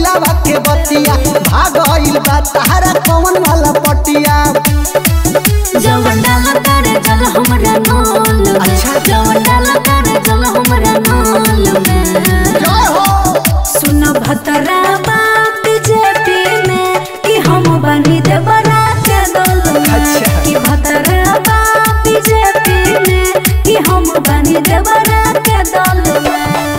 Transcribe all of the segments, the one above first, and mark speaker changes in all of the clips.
Speaker 1: दिलावा के बतिया भाग गइल बा तारा कौन वाला पटिया
Speaker 2: जवन डाला तारे जल हमरा नाल में
Speaker 1: अच्छा।
Speaker 2: जवन डाला तारे जल हमरा नाल में
Speaker 1: जय हो
Speaker 2: सुन भतरा बाप जेपी में कि हम बनी देवरा के दल में
Speaker 1: अच्छा।
Speaker 2: कि भतरा बाप जेपी में कि हम बनी देवरा के दल में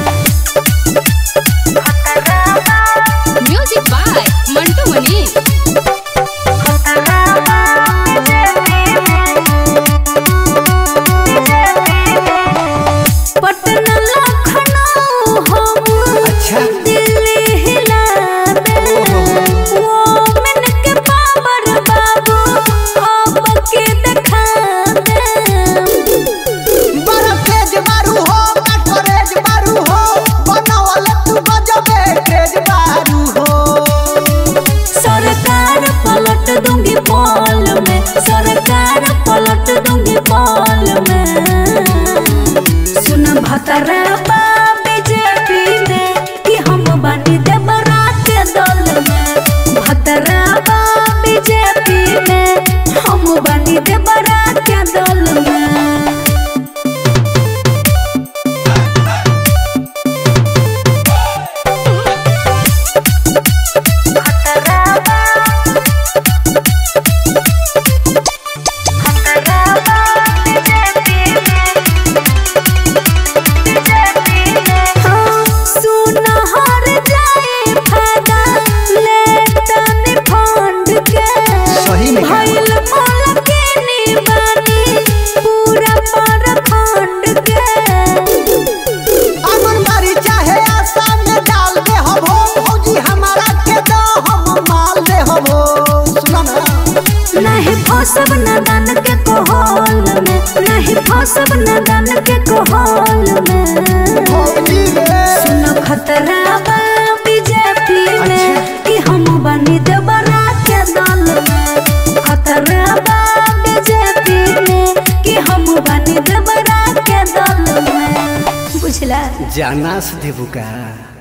Speaker 3: म्यूजिक बाय मंटू मनी
Speaker 2: पटना लखनऊ हम
Speaker 1: अच्छा।
Speaker 2: दिल्ली हिला दे वो मन के पावर बाबू अब के दिखा दे
Speaker 1: बड़ा तेज मारू हो कटोरेज मारू हो बनावल तू गजबे तेज मारू हो
Speaker 2: सरकार पलट दूंगी पॉल में सरकार पलट दूंगी पॉल में सुन भतरा बीजेपी में कि हम बनी देवरा के दल में भतरा बीजेपी में हम बनी देवरा के दल में हाँ, सुन हर जाए फायदा लेतन फंड के
Speaker 1: सही में कहा।
Speaker 2: भइल मोल के निबानी पूरा परखंड के
Speaker 1: आंगनबाड़ी चाहे आशा में डाल दे हम हो भौजी हमारा के दो हम माल दे हम हो सुना ना
Speaker 2: नहीं फसब नदन के कोहल में नहीं फसब नदन के कोहल में
Speaker 1: भौजी रे
Speaker 2: सुन खतरा बा बीजेपी में कि हम बनी देवरा के दल में खतरा बा बीजेपी में कि हम बनी देवरा के दल में बुझला
Speaker 1: जाना से देबू का